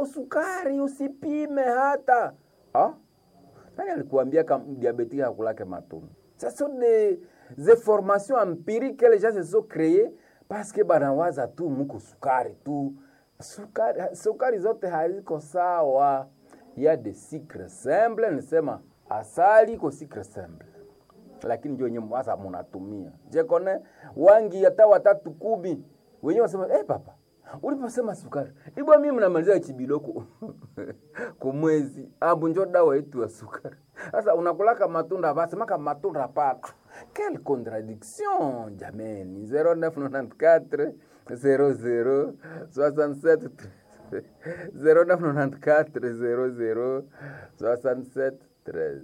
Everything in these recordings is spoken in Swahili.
kuko sukari usipime hata ah? nani alikuambia kama diabétique hakulake matunda ce sont des, des formations empiriques que les gens se sont créées parce que banawaza tu muko sukari tu sukari, sukari zote haziko sawa ya de sucre simple nisema asali iko sucre simple lakini ndio wenyewe sasa munatumia je kone wangi hata watatu kumi wenyewe wasema eh papa uliposema sukari ibwa mimi mnamaliza chibiloko kumwezi ambu njo dawa yetu ya sukari sasa unakulaka matunda basemaka matunda pana quelle contradiction jameni 0994 00 67 0994 00 67 13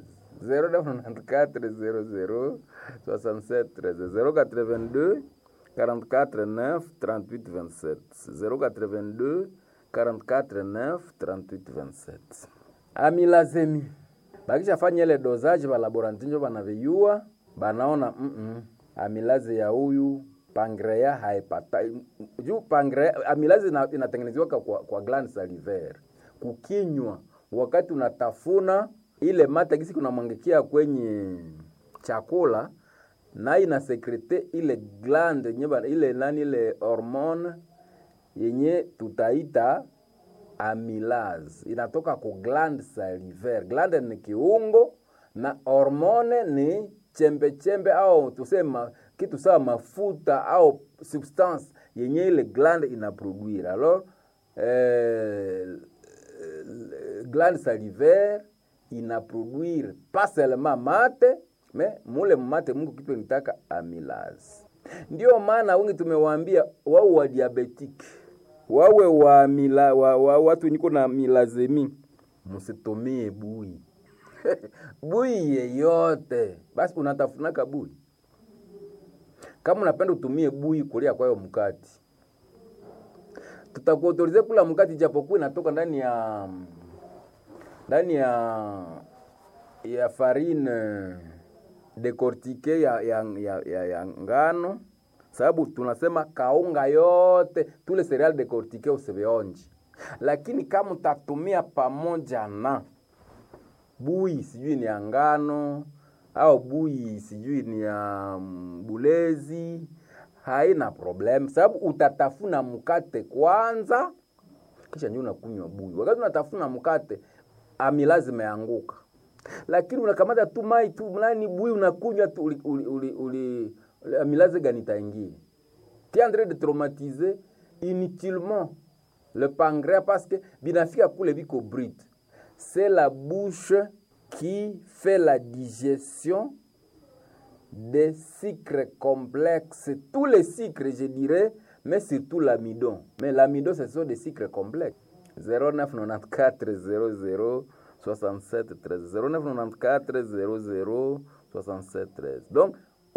0994 00 67 13 082 44 9 38 27 082 44 9 38 27 amilazemi bakishafanya ile dozaji balaboranti njo banaviyua banaona mm -mm. amilaze ya huyu pangrea haipata juu pangrea amilaze ina, inatengeneziwaka kwa, kwa gland salivaire kukinywa wakati unatafuna ile mata gisi kunamwangikia kwenye chakula na inasekrete ile gland yenye ile nani ile hormone yenye tutaita amylase inatoka ku gland salivaire. Gland ni kiungo na hormone ni chembe chembe au tusema kitu sawa mafuta au substance yenye ile gland inaproduire. Alors euh, gland salivaire inaproduire pas seulement mate me mule mate Mungu kitu nitaka amylase. Ndio maana wengi tumewaambia wao wa diabetic wawe wa, mila, wa, wa watu niko na milazemi, msitumie bui bui yeyote. Basi unatafunaka bui, kama unapenda utumie bui kulia kwayo mkati, tutakuautorize kula mkati, japokuwa inatoka ndani ya ndani ya ya farine decortique ya, ya, ya, ya, ya ngano sababu tunasema kaunga yote tule cereal decortique usivionji, lakini kama utatumia pamoja na bui sijui ni ya ngano au bui sijui ni ya bulezi, haina problem, sababu utatafuna mkate kwanza, kisha ndio unakunywa bui. Wakati unatafuna mkate, amilazi imeanguka, lakini unakamata tu mai tu mlani bui unakunywa tu uli, uli, uli, uli amilaze gani itaingia tu en train de traumatiser inutilement le pancréas parce que binafika kule biko brut c'est la bouche qui fait la digestion des sucres complexes tous les sucres je dirais mais surtout l'amidon mais l'amidon ce sont des sucres complexes 0994 00 67 13 0994 00 67 13 donc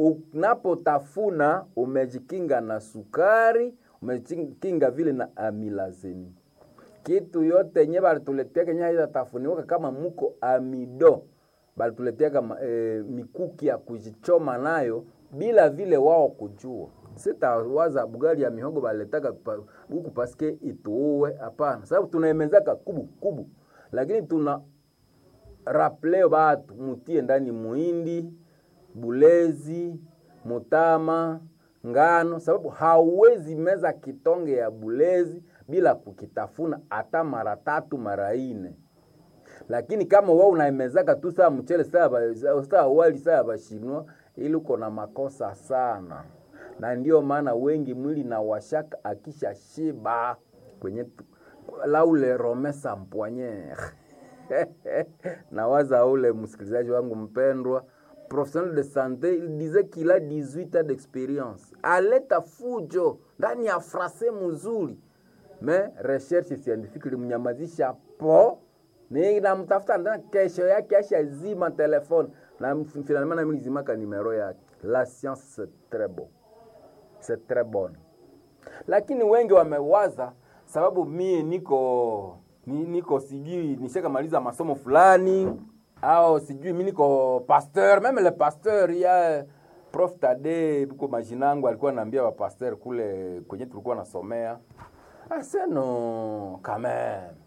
unapotafuna umejikinga na sukari, umejikinga vile na amilazeni. Kitu yote yenye balituletea kenye haitatafuniwaka kama muko amido, balituletea kama e, mikuki ya kujichoma nayo bila vile wao kujua. Sitawaza bugali ya mihogo baliletaka huku paske ituue, hapana, sababu tunaemezaka kubu kubu, lakini tuna raple batu mutie ndani muindi bulezi, mutama, ngano, sababu hauwezi meza kitonge ya bulezi bila kukitafuna hata mara tatu mara ine. Lakini kama wewe unaimezaka tu saa mchele saa saa wali saa bashinwa, ili uko na makosa sana, na ndio maana wengi mwili na washaka akisha shiba kwenye laule romesa mpoignere nawaza ule msikilizaji wangu mpendwa professionnel de santé, il disait qu'il a 18 ans d'expérience. Aleta fujo ndani ya frase mzuri, me recherche scientifique ilimnyamazisha po ni namtafuta ndani, kesho yake ashazima telefone na finalement nami nilizimaka nimero yake. La science c'est très bon, c'est très bonne, lakini wengi wamewaza sababu mie niko ni, niko sijui nishakamaliza masomo fulani au sijui mi niko pasteur meme le pasteur ya prof Tade buko majinangu alikuwa anaambia wa pasteur kule kwenye tulikuwa nasomea aseno quand même